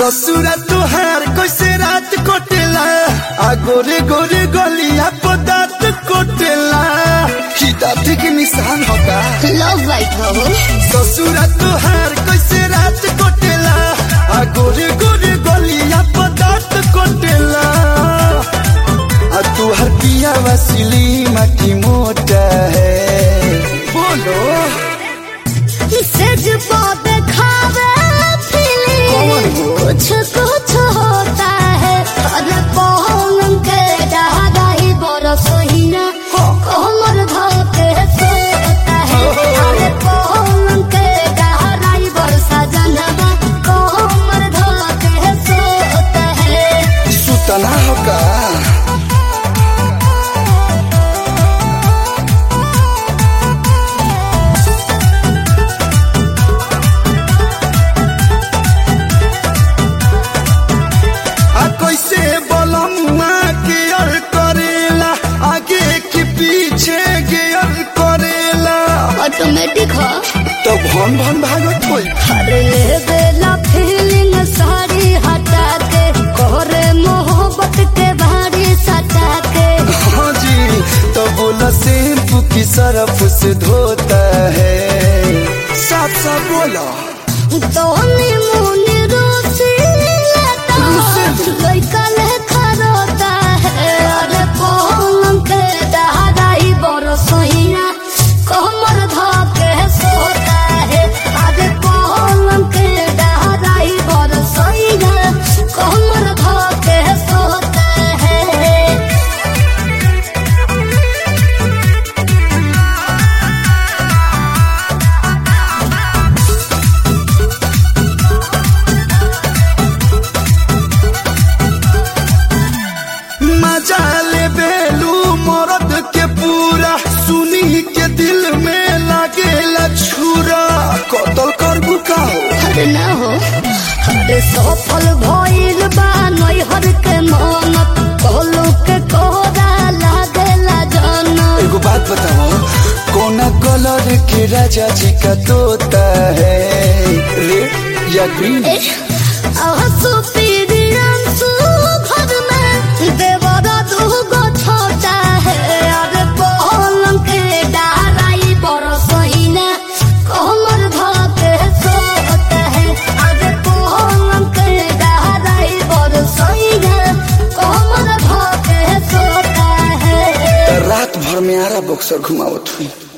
ससुरा तुहार कैसे रात कोटेला आ गोरे गोरे गलिया पदार्थ कोटेला ही दाँत के निशान होगा लव वाइट हो ससुरा तुहार कैसे रात कोटेला आ गोरे गोरे गलिया पदार्थ कोटेला आ तुहार पिया वसीली माटी मोटा है बोलो सेज पे खावे कौन फीलिंग हो? कुछ कुछ होता है अरे पौन के डहाई बरस हीना हाँ। कोमर धोके सोता है अरे पौन के डहाई बरसा जनवा कोमर धोके सोता है सुतना होगा आ कैसे बलमुआ गियर करेला आगे की पीछे गियर करेला ऑटोमेटिक हो तो भन भन भागत कोई अरे ले बेला फीलिंग सारी हटा के कोरे मोहब्बत के भारी सटा के हाँ जी तो बोला शैम्पू की सरफ से धोता है साथ साथ बोला दोनी मुनी रूसी लेता लइका लेखा रोता है अरे पलंग के दहाई बरसोइया कमर धके सोता है अरे पलंग के दहाई बरसोइया कमर धके सोता है मजा ले बेलू मरद के पूरा सुनी के दिल में लागेला छुरा कतल कर बुकाओ अरे ना हो अरे सफल भइल बा नैहर के मन कहलू के कोरा लागेला जन एगो बात बताओ कोना कलर के राजा जी का तोता है रेड या ग्रीन आंसू पीरी आंसू घर में देवरा दूगो छोटा है अरे पलंग के डाराई बरसइना कमर धके सोता है अरे पलंग के डाराई बरसइना कमर धके सोता है रात भर में आरा बक्सर घुमावत हुई